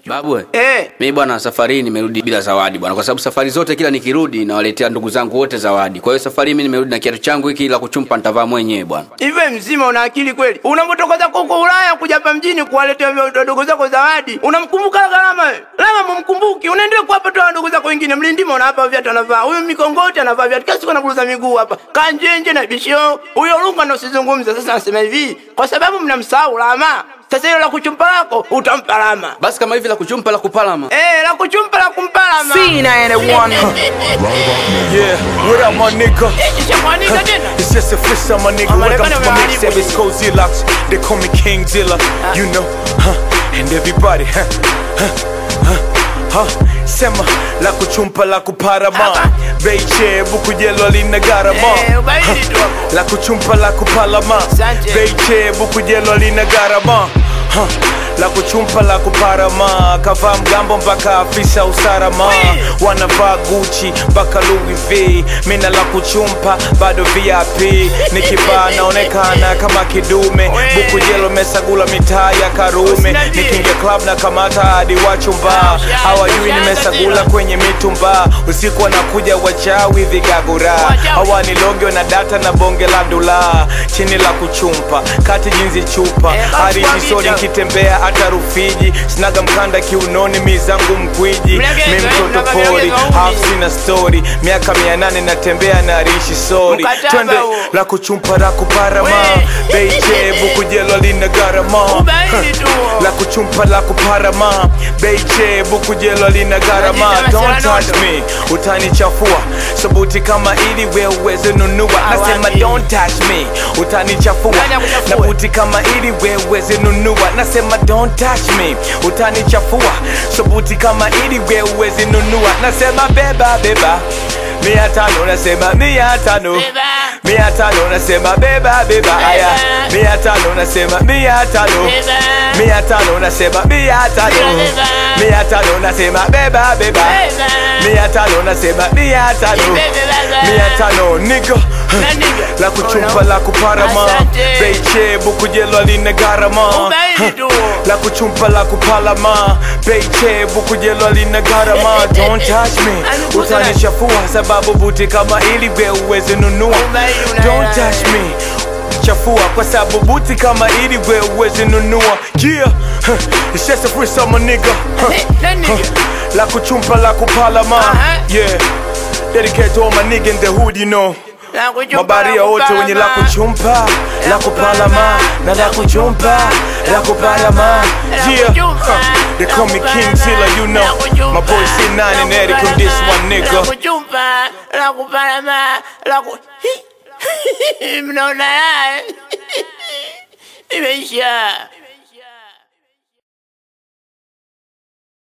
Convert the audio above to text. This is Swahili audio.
Babu, eh. Eh. Mimi bwana safari hii nimerudi bila zawadi bwana, kwa sababu safari zote kila nikirudi nawaletea ndugu zangu wote zawadi. Kwa hiyo safari hii mimi nimerudi na kiatu changu hiki la kuchumpa nitavaa mwenyewe bwana. Iwe mzima una akili kweli? Unapotoka zako huko Ulaya kuja hapa mjini kuwaletea wadogo zako zawadi, unamkumbuka Gharama wewe? Lama mumkumbuki, unaendelea kuwapa tu wadogo zako wengine. Mlindima unawapa viatu anavaa, huyu mikongoti anavaa viatu, kila siku anaburuza miguu hapa, kanjenje na bishio. Huyo Lunga ndo usizungumza. Sasa nasema hivi, kwa sababu mnamsahau Lama. Sasa hilo la kuchumpa lako utampa Lama. Basi kama hivi la kuchumpa la kupalama. Eh, la kuchumpa la kumpa Lama. Yeah, what up, my nigga? Ishamwanika tena. It's just a freestyle, my nigga. I'm Welcome gonna to my be mix, honest it's Cozy Locks. They call me King Dilla, you know, huh? And everybody, huh? Huh? Huh? Huh? Sema la kuchumpa la kuparama Beiche buku jelo lina garama Eh, ubaidi tu hapo. La kuchumpa la kupalama Asante. Beiche buku jelo lina garama Huh. La kuchumpa la kuparama kavaa mgambo mpaka afisa usalama wanavaa Gucci mpaka Louis V mina la kuchumpa bado VIP nikivaa naonekana kama kidume buku jelo mesagula mitaa ya Karume Usinajie. nikingia club na kamata hadi wachumba hawajui nimesagula kwenye mitumba usiku wanakuja wachawi vigagura hawanilogyo na data na bonge la dula chini la kuchumpa kati jinzi chupa Eh, hadi basi jisoni kwa nkitembea hata Rufiji sinaga mkanda kiunoni mizangu mkwiji Mlegezo, mi eh, mtoto mnaga pori mlegezo huni. half sina story miaka mia nane natembea na rishi sori Mkataba twende huo. la kuchumpa la kuparama We. beiche bukujelo lina garama Ubaidi tu. la kuchumpa la kuparama beiche bukujelo lina garama Unajita don't masela touch nondo. me utanichafua sabuti kama ili we uweze nunua nasema Awani. don't touch me utanichafua Nani akuchafue? na buti kama ili we uweze nunua nasema don't touch me utanichafua sabuti kama ili we uweze nunua nasema beba beba mia tano nasema mia tano Beba. mia tano nasema beba beba aya mia tano nasema mia tano Beba. mia tano nasema mia tano Beba. mia tano nasema beba beba Beba. mia tano nasema mia tano Beba. mia tano niga Na nigga. la kuchumpa la kuparama Asante. beiche bukujelo lina garama Ubaidi tu. la kuchumpa la kupalama beiche bukujelo lina garama don't touch me Anikuza na- utanichafua sababu buti kama ili we uweze nunua Ubaidi una- don't touch me chafua kwa sababu buti kama ili we uweze nunua yeah huh. it's just a freestyle my nigga huh. Eh, na nigga. Huh. la kuchumpa la kupalama Aha. yeah dedicate to all my nigga in the hood you know La kuchumpa, mabaria la wote wenye la kupalama. kuchumpa la kupalama na la kuchumpa la kupalama La yeah kuchumpa, huh. they la call me King kupalama, Zilla you know la kuchumpa, my boy C9 and la Eric on this kupalama, one La nigga kuchumpa, la kupalama, la ku... Hi. Mnaona haya? Imeisha.